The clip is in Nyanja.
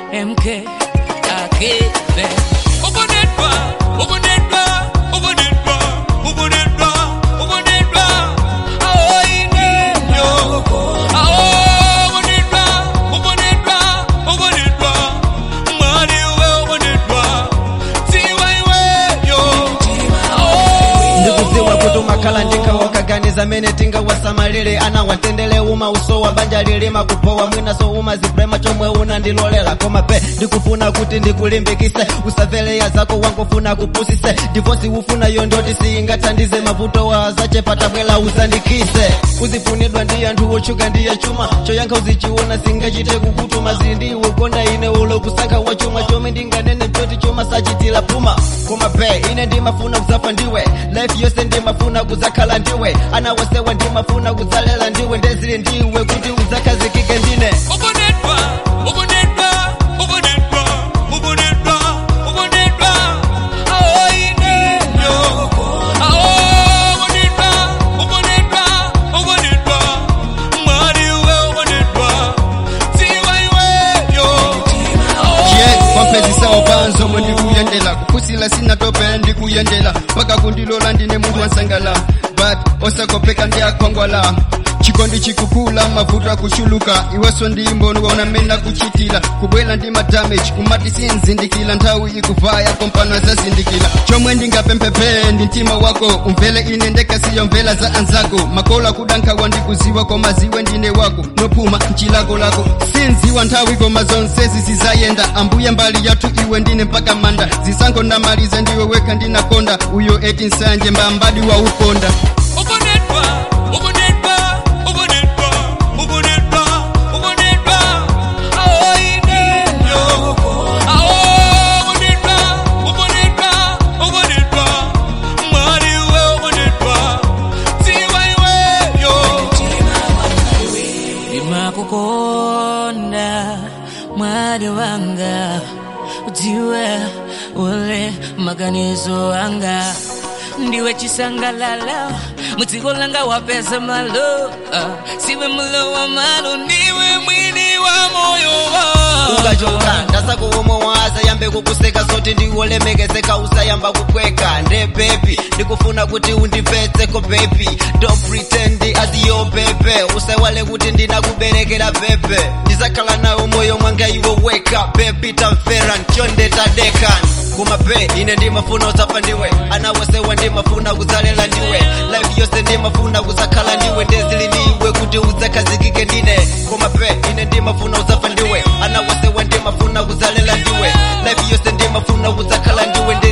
MK akebe ubonedwa ubonedwa ubonedwa ubonedwa ubonedwa aoinenyo aobonedwa ubonedwa ubonedwa mwaliwe ubonedwa tiwaiweyo ndikudziwa kuti umakhala ndikawakaganiza mene tingawasamalire ana watendele uma uso wa banja lilima kupowa mwinaso uma ziprema chomwe unandilolera koma pe ndikufuna kuti ndikulimbikise usaveleya zako wangofuna kupusise divosi ufunayo ndoti siyingathandize mavuto wa zachepa bwela uzandikise uzifunidwa ndi anthu otchuka ndiye chuma choyankha uzichiona singachite kukutuma zindiwe konda ine ulo kusankha wa chuma chomwe ndinganene choti choma sachitira puma koma pe ine ndimafuna kuzafa ndiwe life yose ndimafuna kuzakhala ndiwe ana wasewa ndimafuna kudzalela ndiwe ndezili ndiwe kuti uzakhazikike ndine ubonedwa ubonedwa ubonedwa ubonedwa ubonedwa aoinenyo aobonedwa ubonedwa ubonedwa mwaliwe ubonedwa tiwaiweyo ye mapenzi sawo panzomwe ndikuyendela kuphusila sinatope ndikuyendela paka kundilola ndine munthu wansangala but osakopeka ndi akhwangwala chikondi chikukula mavuto akuchuluka iweso ndi mboni waona mmene akuchitira kubwela ndi madamage kumati sinzindikira nthawi ikuvaya kompano azazindikira chomwe ndingapemphepe ndi mtima wako umvele ine ndekasiyo mvela za anzako makolo akudankhawa ndikuziwa koma ziwe ndine wako nophuma mchilako lako sinziwa nthawi koma zonsezi zizayenda ambuye mbali yathu iwe ndine mpaka manda zisankho ndamaliza ndiwe wekha ndinakonda uyo eti nsanje mbambadi wa ukonda ubonedwa ubonedwa ubonedwa ubonedwa ubonedwa aoinenyo aobonedwa ubonedwa ubonedwa mwaliwe ubonedwa tiwaiweyo ndimakukonda mwali wanga udziwe ule maganizo anga ndiwe chisangalalo mudziko langa wapeza malo ah, siwe mulo wa malo ndiwe mwini wa moyo wa- ukachoka ndasakuwomowaza yambe kukuseka zoti ndiwolemekezeka usayamba kukweka nde bebi ndikufuna kuti undipfetseko bebi don't pretend as your bebe usawale kuti ndinakuberekera bebe ndizakhala nawo moyo mwanga iwe weka bebi tamfera nchonde tadeka kuma pe ine ndimafuna uzafa ndiwe ana wosewa ndimafuna kudzalela ndiwe life yose ndimafuna kuzakhala ndiwe ndezili ndiwe kuti udzakhazikike ndine koma pe ine ndimafuna uzafa ndiwe ana wosewa ndimafuna kudzalela ndiwe life yose ndimafuna kuzakhala ndiwe